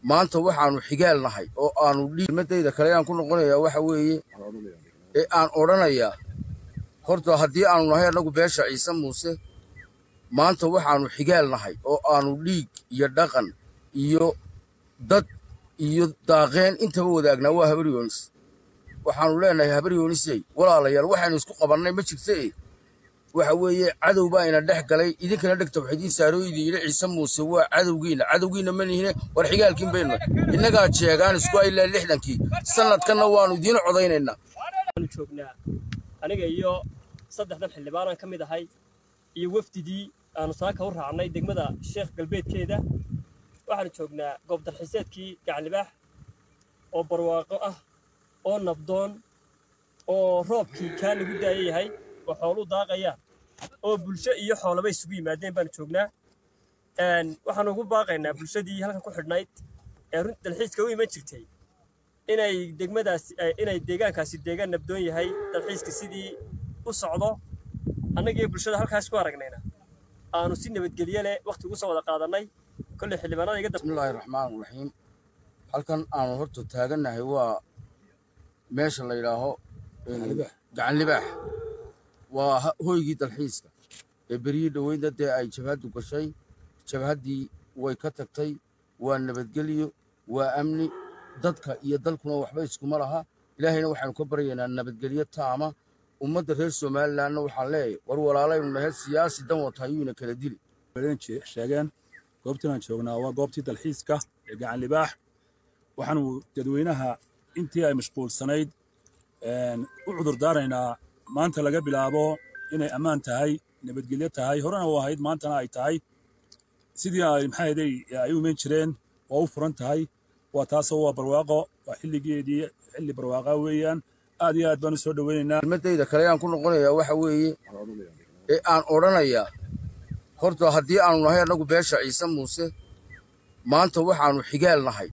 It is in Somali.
maanta waxaanu xigaal nahay oo aanu dhiimadayda kale aan ku noqonayaa waxa weeye ee aan odhanayaa horta haddii aanu nahay annagu beesha ciise muuse maanta waxaanu xigaal nahay oo aanu dhiig iyo dhaqan iyo dad iyo daaqeen intaba wadaagnaa waa habar yoonis waxaanu leenahay habar yoonisey walaalayaal waxaynu isku qabannay ma jirta e waxa weeye cadow baa ina dhex galay idinkana dhegta wax idiin saaroo idin yidhi ciise muuse waa cadowgiinna cadowgiinna ma nihine war xigaalkiin baynu innagaa jeegaan isku ilaa lixdankii sannadkanna waannu idiin codaynaynaa waanu joognaa aniga iyo saddexdan xildhibaanaan ka mid ahay iyo wafdidii aanu saaka u raacnay degmada sheekh galbeedkeeda waxaanu joognaa goob dalxiiseedkii gacanlibaax oo barwaaqo ah oo nabdoon oo roobkii kaa lagu daaya yahay oo xooluu daaqayaan oo bulsho iyo xoolaba isugu yimaadeen baanu joognaa waxaanu ugu baaqaynaa bulshadii halkan ku xidhnayd ee runti dalxiiska u iman jirtay inay degmadaas inay deegaankaasi deegaan nabdoon yahay dalxiiska sidii u socdo annagiyo bulshada halkaas ku aragnayna aanu si nabadgelye leh waqti ugu soo wada qaadannay kolley xildhibaanada iga bismillaahi raxmaan raxiim halkan aanu horta taagannahay waa meesha la yidhaaho gacan libaax waa hoygii dalxiiska ee beryihii dhoweynta dee ay jabhaddu gashay jabhaddii way ka tagtay waa nabadgelyo waa amni dadka iyo dalkuna waxba iskuma laha ilaahayna waxaanu ka baryaynaa nabadgelyo taama ummadda reer somalilanna waxaan leeyahay war walaalaynu nahay siyaasi dan wata ayuuna kala dili sheegeen goobtan aan joognaa waa goobtii dalxiiska ee gacan libaax waxaanu dadweynaha intii ay mashquulsanayd u cudur daaraynaa maanta laga bilaabo inay ammaan tahay nabadgelyo tahay horena u ahayd maantana ay tahay sidii ay maxaaday ay u iman jireen waa u furan tahay waa taasoo waa barwaaqo waa xilligeedii xilli barwaaqa weeyaan aad iyo aad baan u soo dhoweynaynaa kelmadayda kale aan ku noqonayaa waxa weeye ee aan odhanayaa horta haddii aanu nahay annagu beesha ciise muuse maanta waxaanu xigaal nahay